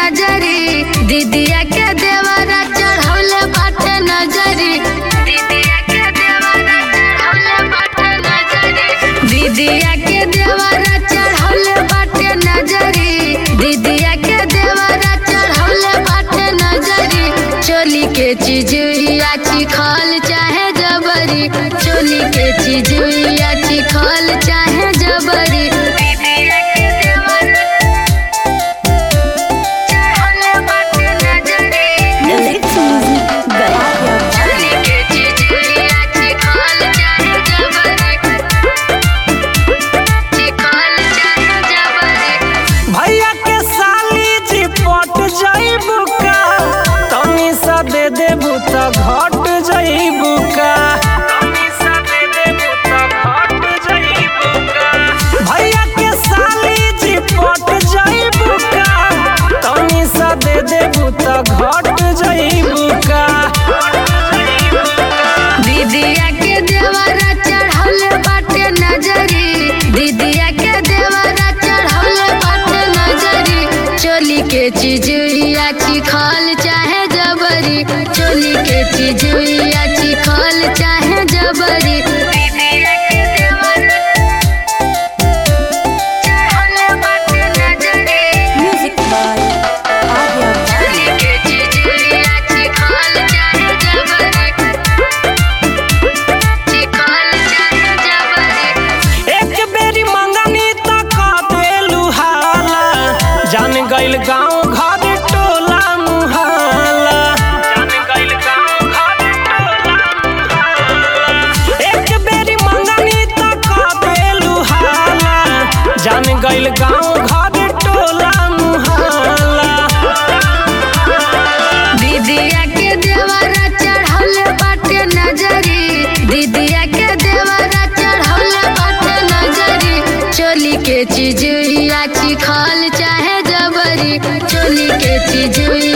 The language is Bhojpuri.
नजरी दीदिया के देवरा चढ़ौले बाटे नजरी दीदिया के देवरा चढ़ौले बाटे नजरी दीदिया के देवरा चढ़ौले बाटे नजरी दीदिया के देवरा चढ़ौले बाटे नजरी चोली के चिजुइया चिखल चाहे जबरी चोली के चिजुइया चिखल चाहे जबरी दीदिया के देवरा चढ़ौले बाटे नजरी Lyrics music Gaya चोली के चिजुइया चिखल चाहे जबरी चिखल चाहे जबरी भैया के साली जी पट जाइबू का तनी सा दे देबू त घट जाइबू का तनी सा दे देबू त घट जाइबू का भैया के साली जी पट जाइबू का तनी सा दे देबू त घट जाइबू का दीदिया के देवरा चढ़ौले बाटे नजरी दीदिया के देवरा चढ़ौले बाटे नजरी चोली के चिजुइया चिखल चाहे जबरी चोली के चिजुइया चिखल चाहे जबरी दीदिया के देवरा चढ़ौले बाटे नजरी Music by Arya चोली के चिजुइया चिखल चाहे जबरी चिखल चाहे जबरी एक बेरी मंगनी तक देलू हाला जान गइल गांव घर टोला मुहाला जान गइल गांव घर टोला मुहाला एक बेरी मंगनी तक देलू हाला जान गइल गांव घर टोला मुहाला दीदिया के देवरा चढ़ौले बाटे नजरी दीदिया के देवरा चढ़ौले बाटे नजरी चोली के चिजुइया चिखल चाहे जबरी चोली के चिजुइया